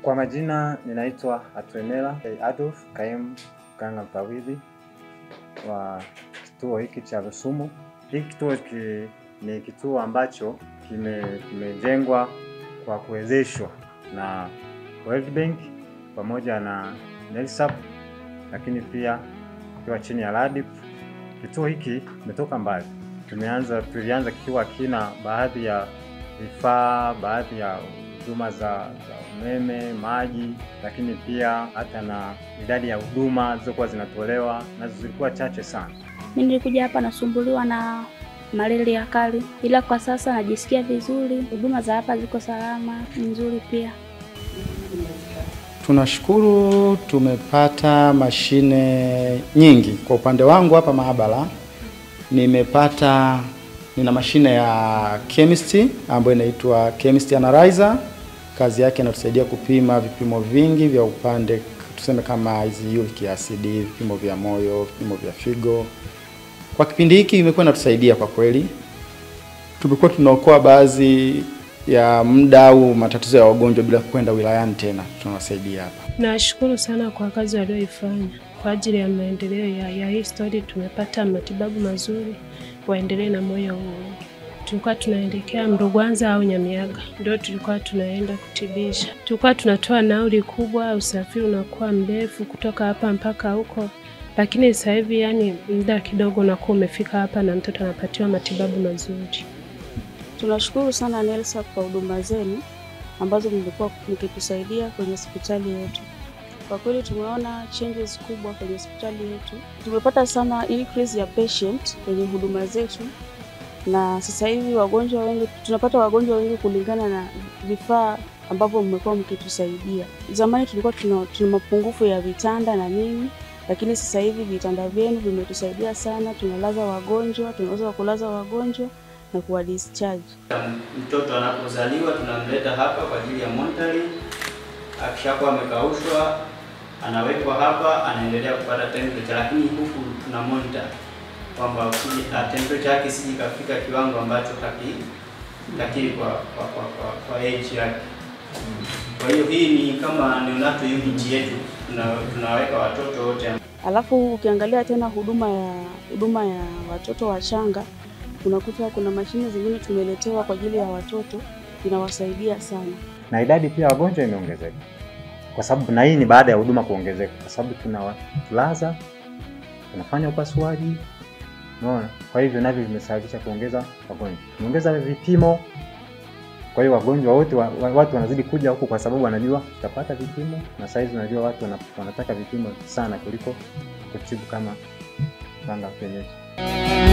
Kwa majina ninaitwa Atwemela Adolf, kaimu mganga mfawidhi wa kituo hiki cha Rusumo. Hiki kituo ki, ni kituo ambacho kime, kimejengwa kwa kuwezeshwa na World Bank pamoja na NELSAP, lakini pia kikiwa chini ya RADIP. Kituo hiki kimetoka mbali, tumeanza tulianza kikiwa kina baadhi ya vifaa, baadhi ya huduma za, za umeme, maji, lakini pia hata na idadi ya huduma zilizokuwa zinatolewa nazo zilikuwa chache sana. Mimi nilikuja hapa nasumbuliwa na malaria kali, ila kwa sasa najisikia vizuri. Huduma za hapa ziko salama, ni nzuri pia. Tunashukuru tumepata mashine nyingi. Kwa upande wangu hapa maabara nimepata nina mashine ya chemistry ambayo inaitwa chemistry analyzer. Kazi yake inatusaidia kupima vipimo vingi vya upande tuseme kama hizi uric acid, vipimo vya moyo, vipimo vya figo. Kwa kipindi hiki imekuwa inatusaidia kwa kweli, tumekuwa tunaokoa baadhi ya muda au matatizo ya wagonjwa bila kwenda wilayani tena, tunawasaidia hapa. Nashukuru sana kwa kazi walioifanya kwa ajili ya maendeleo ya, ya hii stori. Tumepata matibabu mazuri, waendelee na moyo huo. Tulikuwa tunaelekea Mrugwanza au Nyamiaga, ndio tulikuwa tunaenda kutibisha. Tulikuwa tunatoa nauli kubwa, usafiri unakuwa mrefu kutoka hapa mpaka huko, lakini sasa hivi yani muda kidogo unakuwa umefika hapa na mtoto anapatiwa matibabu mazuri. Tunashukuru sana NELSAP kwa huduma zenu ambazo mlikuwa mkitusaidia kwenye hospitali yetu. Kwa kweli tumeona changes kubwa kwenye hospitali yetu, tumepata sana increase ya patient kwenye huduma zetu, na sasa hivi wagonjwa wengi tunapata wagonjwa wengi kulingana na vifaa ambavyo mmekuwa mkitusaidia. Zamani tulikuwa tuna, tuna mapungufu ya vitanda na nini, lakini sasa hivi vitanda vyenu vimetusaidia sana. Tunalaza wagonjwa, tunaweza kulaza wagonjwa na kuwa discharge. Mtoto anapozaliwa tunamleta hapa kwa ajili ya monitoring. Akishakuwa amekaushwa anawekwa hapa, anaendelea kupata temperature, lakini huku tuna monitor kwamba temperature yake isije kafika kiwango ambacho takii kwa kwa kwa, kwa, kwa age yake. Kwa hiyo hii ni kama neonatal unit yetu, tuna, tunaweka watoto wote. Alafu ukiangalia tena huduma ya huduma ya watoto wachanga unakuta kuna mashine zingine tumeletewa kwa ajili ya watoto inawasaidia sana, na idadi pia wagonjwa imeongezeka, kwa sababu na hii ni baada ya huduma kuongezeka, kwa sababu tunawalaza, tunafanya upasuaji, unaona. Kwa hivyo navyo vimesababisha kuongeza wagonjwa, tumeongeza vipimo. Kwa hiyo wagonjwa wote wa, wa, watu wanazidi kuja huku kwa sababu wanajua tutapata vipimo, na saizi unajua watu wanataka vipimo sana kuliko kutibu kama mganga wa kienyeji.